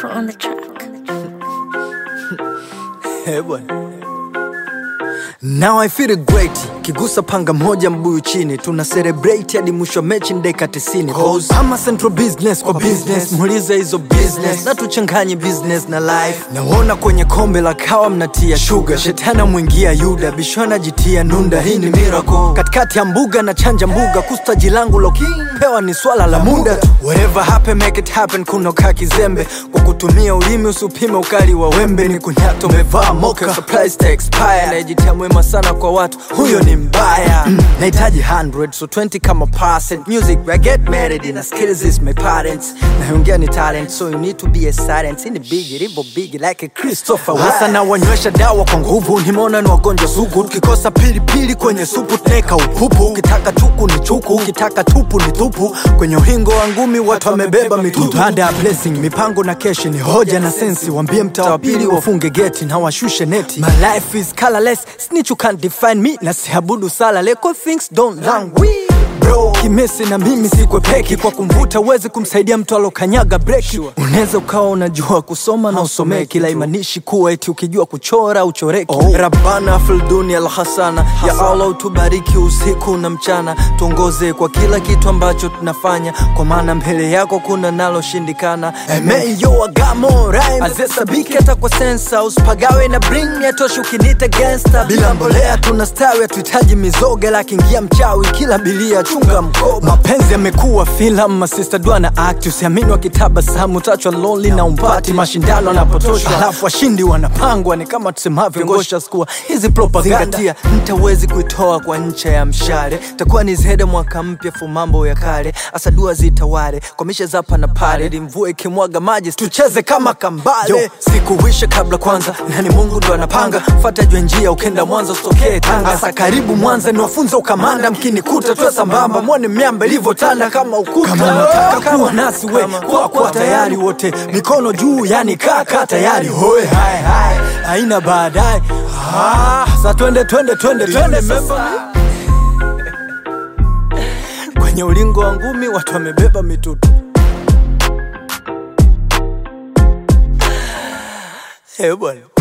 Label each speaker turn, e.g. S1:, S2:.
S1: Pro on the track.
S2: Eh, bwana. Now I feel great kigusa panga moja mbuyu chini tuna celebrate hadi mwisho wa mechi ndeka 90 Cause I'm a central business kwa business muulize hizo business na tuchanganye business na life naona kwenye kombe la kawa mnatia sugar shetana mwingia yuda bishona jitia nunda hii ni miracle katikati ya mbuga na chanja mbuga kustaji langu lo pewa ni swala la muda tu whatever happen make it happen kunoka kizembe kwa kutumia ulimi usipime ukali wa wembe ni kunyato umevaa moka surprise to expire najitia mwema sana kwa watu huyo ni mbaya mm. nahitaji 100 so 20 kama percent music I get married in skills is my parents naongea ni talent so you need to be a silent in the big ribo big like a Christopher hasa na wanywesha dawa kwa nguvu nimeona ni wagonjwa sugu tukikosa pilipili kwenye supu tuneka upupu ukitaka chuku ni chuku ukitaka tupu ni tupu kwenye uhingo wa ngumi watu wamebeba mitutu baada ya blessing mipango na keshi ni hoja na sensi wambie mtaa wa pili wafunge geti na washushe neti my life is colorless snitch you can't define me na siabudu sala leko things don't languish bro kimesi na mimi sikwepeki kwa kumvuta uwezi kumsaidia mtu alokanyaga breki unaweza ukawa unajua kusoma na usomee kila imanishi kuwa eti ukijua kuchora uchoreki oh. rabana filduni alhasana ya allah utubariki usiku na mchana tuongoze kwa kila kitu ambacho tunafanya kwa maana mbele yako kuna naloshindikana emeyo agamo azesabiki hata kwa sensa usipagawe na bring yatoshi ukinita gangsta bila mbolea tunastawi hatuhitaji mizoga lakiingia mchawi kila bilia chunga mkoba mapenzi yamekuwa filamu masista dwana act usiamini wakitabasamu tachwa lonely na umpati mashindano yanapotoshwa alafu washindi wanapangwa ni kama tusemavyo ngosha skua hizi propaganda mtawezi kuitoa kwa ncha ya mshale takuwa ni zede mwaka mpya fu mambo ya kale asadua zitawale kwa mishe zapa na pale ili mvua ikimwaga maji tucheze kama kambale Yo, sikuwisha kabla kwanza nani mungu ndo anapanga fata jwe njia ukenda mwanza usitokee tanga asa karibu mwanza niwafunza ukamanda mkinikuta tuwe sambamba mwone miamba ilivyotanda kama ukuta kama unataka kuwa nasi we kwa kwa tayari wote mikono juu yani kaka tayari hoye hai hai haina baadaye ah, sa twende twende twende twende sasa kwenye ulingo wa ngumi watu wamebeba mitutu Eh bwana